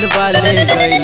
वाले गइल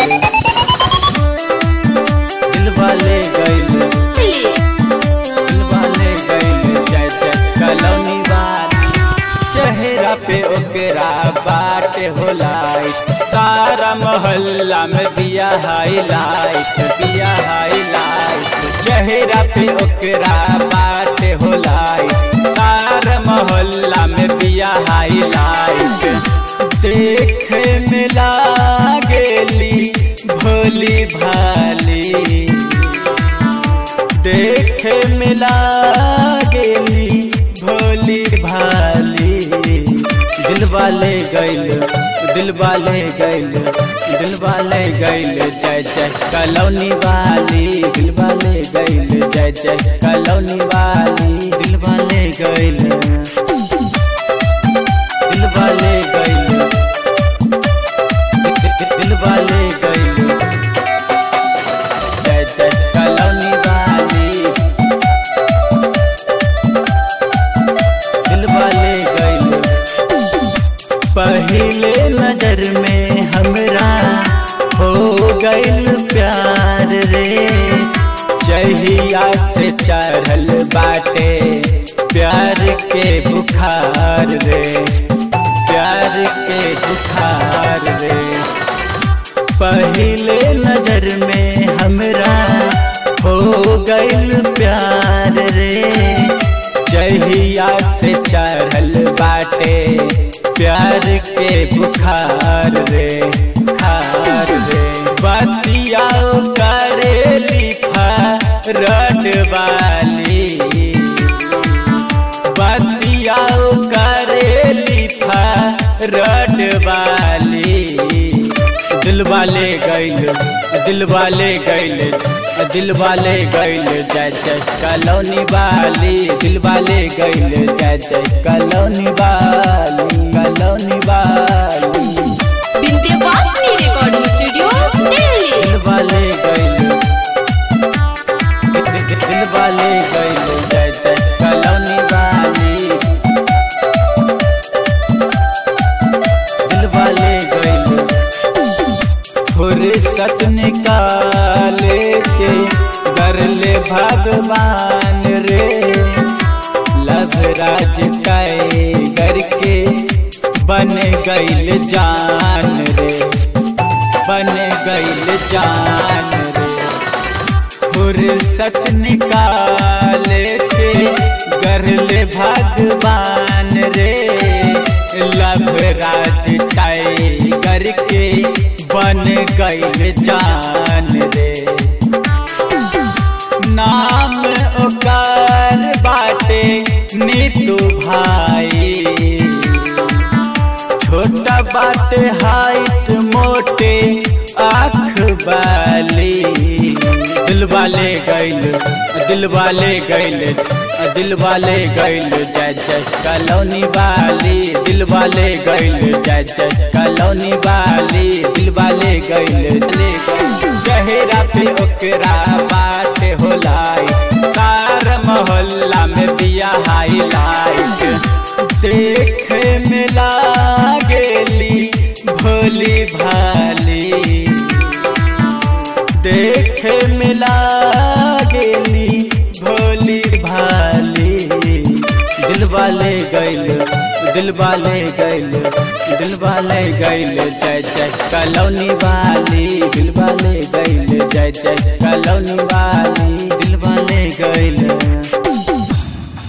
दिल वाले गइल दिल वाले गइल जय जय कलौनी वाली चेहरा पे ओकरा बाटे होलाई सारा मोहल्ला में दिया हाईलाइट दिया हाईलाइट चेहरा पे ओकरा बाटे होलाई सारा मोहल्ला में दिया हाईलाइट देखे में लागेली भोली भाली देखे में लागेली भोली भाली दिल वाले गइल दिल वाले गइल दिल वाले गइल जय जय कलौनी वाली दिल वाले गइल जय जय कलौनी वाली दिल वाले गइल दिल वाले गइल दिल वाले गइल जय जय कलौनी वाली दिल वाले गइल पहले नजर में हमरा हो गइल प्यार रे जहिया से चढ़ल बाटे प्यार के बुखार रे प्यार के बुखार रे पहले नजर में हमरा हो गइल प्यार रे जहिया से चढ़ल बाटे प्यार के बुखार रे खार रे बतिया करे लिखा रट वाली बतिया करे लिखा रट वाली दिल वाले गइल दिल वाले गइल दिल वाले गइल जय जय कलौनी वाली दिल वाले गइल जय जय कलौनी वाली कलौनी वाली विंध्यवासिनी रिकॉर्डिंग स्टूडियो दिल्ली दिल वाले गइल दिल वाले गइल जय जय कलौनी वाली दिल वाले गइल फुर्सत निकाले के कर ले भगवान रे लभ राज टाइगर के बन गइल जान रे बन गइल जान रे फुर्सत निकाले के कर ले भगवान रे लभ राज टाइगर के बन गइल जान रे नाम ओकर बाटे नीतू भाई छोटा बाटे हाइट मोटे आँख वाली दिल वाले गइल दिल वाले गइल दिल वाले गइल जय जय कलौनी वाली दिल वाले गइल जय जय कलौनी वाली दिल वाले गइल चेहरा पे ओकरा बात होलाई सारा मोहल्ला में दिया हाईलाइट देखे में लागेली भोली भाली देखे में लागेली भोली भाली दिल वाले गइल दिल वाले गइल दिल वाले गइल जय जय कलौनी वाली दिल वाले गइल जय जय